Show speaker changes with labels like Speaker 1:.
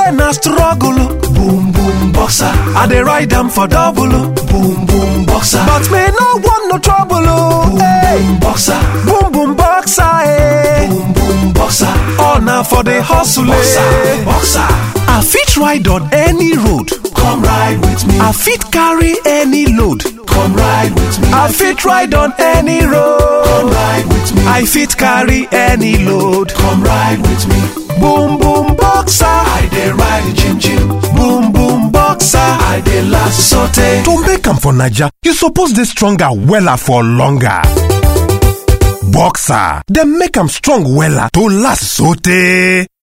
Speaker 1: say na struggle. Boom boom boxer. I dey ride am for double. Boom boom boxer. But me no want no trouble. Boom boom boxer. Boom boom boxer. Eh. Boom boom boxer. All na for the hustle. Boxer. Boxer. I fit ride on any road. Come ride with me. I fit carry any load. Come ride with me. I fit ride on any road. Come ride with me. I fit carry any load. Come ride with me. Boom boom boxer. I dey ride chim chim. Boom boom boxer. I dey last sote.
Speaker 2: To make am for Naija, you suppose dey stronger wella for longer. Boxer, dem make am strong wella to last sotey.